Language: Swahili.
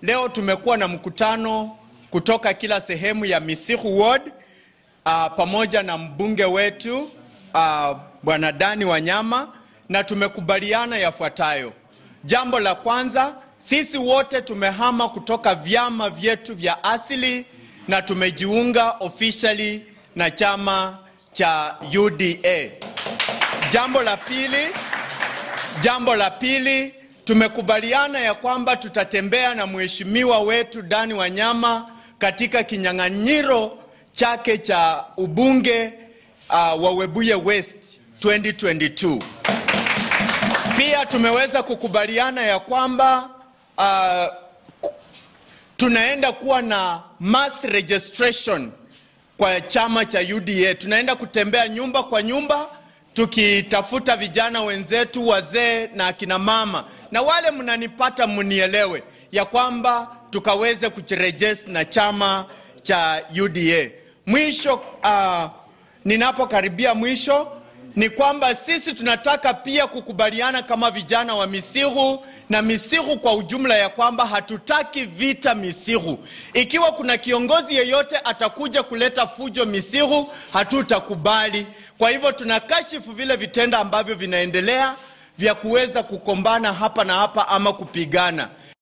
leo tumekuwa na mkutano kutoka kila sehemu ya Misihu Ward uh, pamoja na mbunge wetu uh, Bwana Dani Wanyama na tumekubaliana yafuatayo. Jambo la kwanza, sisi wote tumehama kutoka vyama vyetu vya asili na tumejiunga officially na chama cha UDA. Jambo la pili, jambo la pili tumekubaliana ya kwamba tutatembea na mheshimiwa wetu Dani Wanyama katika kinyang'anyiro chake cha ubunge uh, wa Webuye West 2022. Pia tumeweza kukubaliana ya kwamba uh, tunaenda kuwa na mass registration kwa chama cha UDA. Tunaenda kutembea nyumba kwa nyumba tukitafuta vijana wenzetu, wazee na akina mama, na wale mnanipata, mnielewe ya kwamba tukaweze kujiregister na chama cha UDA. Mwisho uh, ninapokaribia mwisho ni kwamba sisi tunataka pia kukubaliana kama vijana wa Misihu na Misihu kwa ujumla ya kwamba hatutaki vita Misihu. Ikiwa kuna kiongozi yeyote atakuja kuleta fujo Misihu, hatutakubali. Kwa hivyo tunakashifu vile vitendo ambavyo vinaendelea vya kuweza kukombana hapa na hapa ama kupigana.